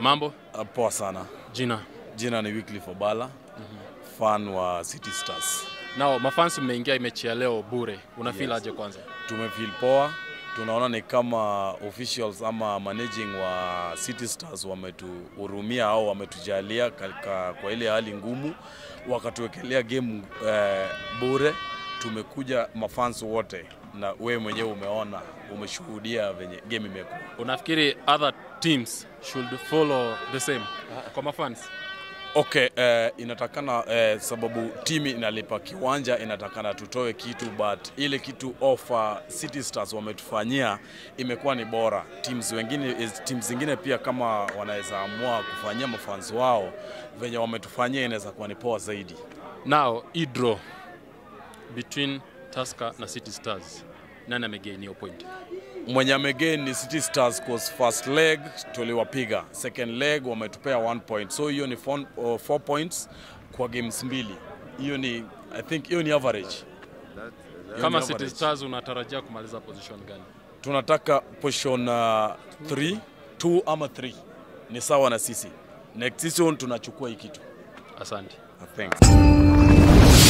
Mambo? Uh, Poa sana. Jina. Jina ni Wycliffe Obala, fan wa City Stars. Nao mafans mmeingia mechi ya leo bure. Una feel Yes. aje kwanza? Tumefeel poa, tunaona ni kama officials ama managing wa City Stars wametuhurumia au wametujalia katika kwa ile hali ngumu, wakatuwekelea game eh, bure. Tumekuja mafans wote, na wewe mwenyewe umeona, umeshuhudia venye game imekuwa. Unafikiri other teams should follow the same kwa mafans? Okay, eh, inatakana eh, sababu timu inalipa kiwanja, inatakana tutoe kitu, but ile kitu offer City Stars wametufanyia imekuwa ni bora. Teams wengine is- teams zingine pia kama wanaweza amua kufanyia mafans wao venye wametufanyia, inaweza kuwa ni poa zaidi. Now, hii draw between Tusker na City Stars. Nani amegain hiyo point? Mwenye amegain ni City Stars cause first leg tuliwapiga, second leg wametupea one point, so hiyo ni four, uh, four points kwa games mbili. Hiyo ni I think hiyo ni average. Hiyo Kama ni City average. Stars unatarajia kumaliza position gani? tunataka position 3 2 ama 3 ni sawa na sisi next season tunachukua hii kitu Asante. thanks